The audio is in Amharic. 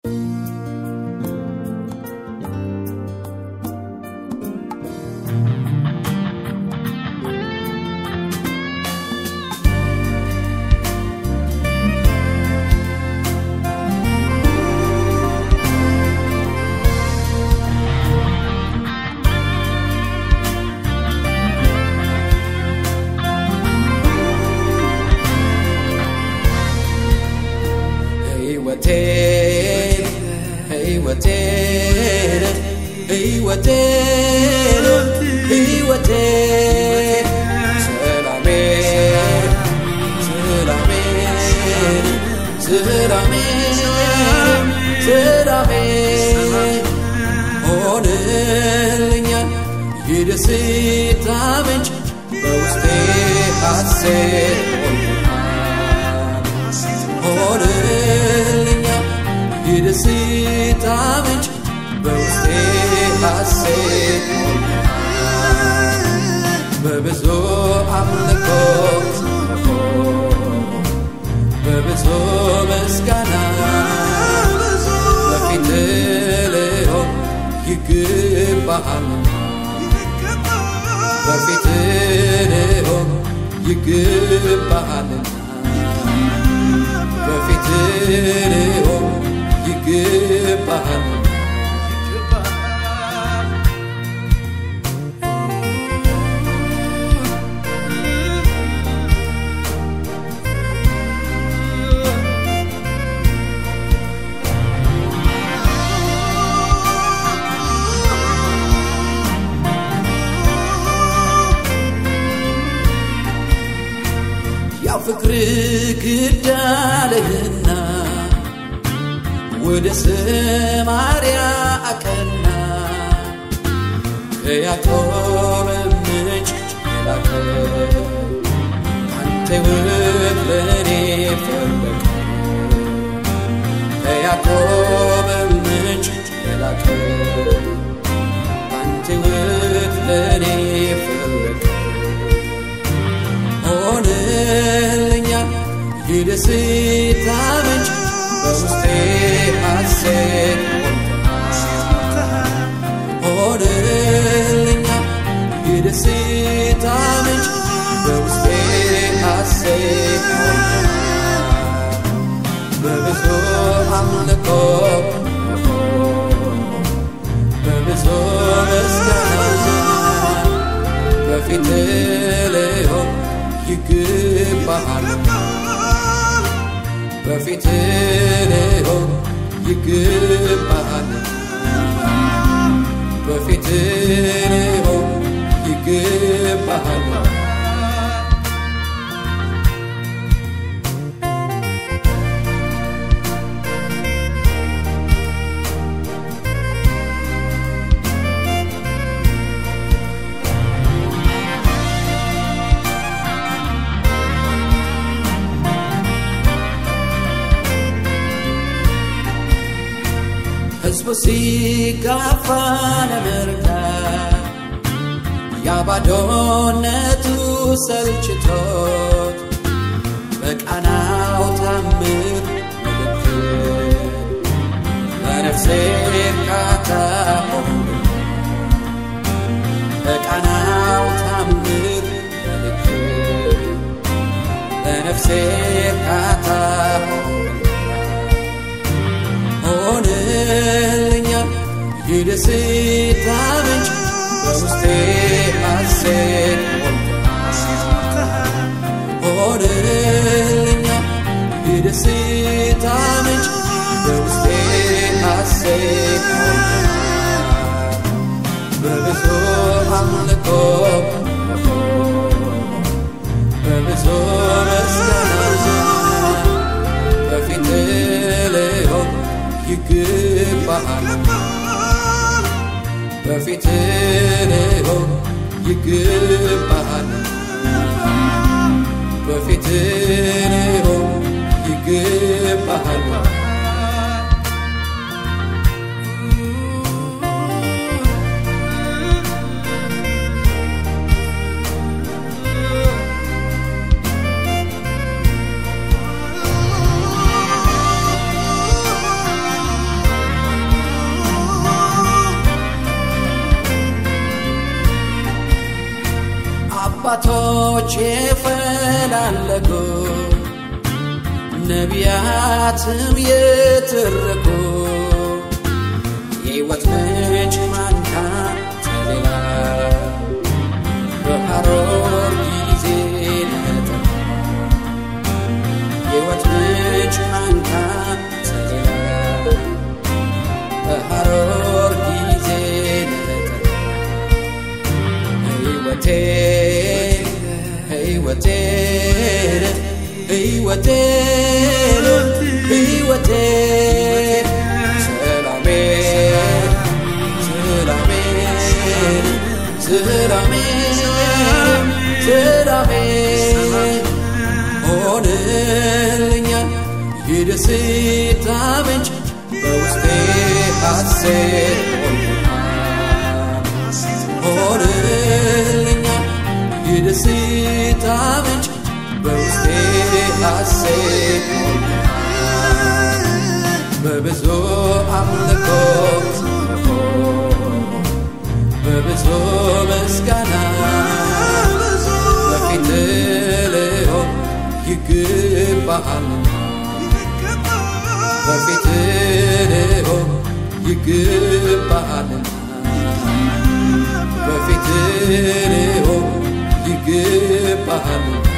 ሕይወቴን ሕይወቴን ሕይወቴን ሰላሜን ሰላሜን ሰላሜን ሰላሜን ሆንልኛል የደስታ ምንጭ በውስጤ ሐሴት ሆንልኛል የደስታ ምንጭ በውስጤ ሐሴት በብዙ አምልኮ በብዙ ምስጋና በፊት ልሆን ይገባሃል በፊት ልሆን ይገባሃልና በፊት ልሆን ይገባሃል ያው ፍቅር ግዳለህና ወደ ሰማርያ አቀና ከያዕቆብ ምንጭ የላከ አንተ ሕይወት ለእኔ ፈለቀ ከያዕቆብ ምንጭ የላከ አንተ ሕይወት ለእኔ ፈለቀ ሆነልኛል የደስታ ምንጭ በውስጤ ሐሴት ሆነልኛል የደስታ ምንጭ በውስጤ ሐሴት በብዙ አምልኮ በብዙ ምስጋና በፊት ልሆን ይገባሃል በፊት ልሆን ይገባሃል በፊት ልሆን ይገባሃል ሕዝቡ ሲጋፋ ለመርዳት ያባዶነቱ ሰልችቶት በቃናው ታምር ምልክት ለነፍሴ እርካታ ሆነ በቃናው ታምር ምልክት ለነፍሴ እርካታ ሆነ ሆነልኛል የደስታ ምንጭ በውስጤ ሐሴት ሆነልኛል የደስታ ምንጭ በውስጤ ሐሴት በብዙ አምልኮ በብዙ ምስጋና በፊት ልሆን ይገባሃል በፊት ልሆን ይገባሃል በፊት ልሆን ይገባሃል አባቶች የፈላለጉ ነቢያትም የተረኩ የሕይወት ምንጭ ማን ካንተ ሌላ በሐሮር ጊዜ ነጠላ የሕይወት ምንጭ ማን ካንተ ሌላ በሐሮር ጊዜ ነጠላ ሕይወቴ ሕይወቴ ሕይወቴ ሕይወቴ ሰላሜ ሰላሜ ሰላሜ ሰላሜ ሆንልኛል የደስታ ምንጭ በውስጤ ሐሴት ሞልቶኛል ሆንልኛል የደስታ ምንጭ በውስጤ ሐሴት ሞልቶኛል በብዙ አምልኮ በብዙ ምስጋና በፊት ልሆን ይገባሃልና በፊት ልሆን ይገባሃልና በፊት ልሆን ይገባሃልና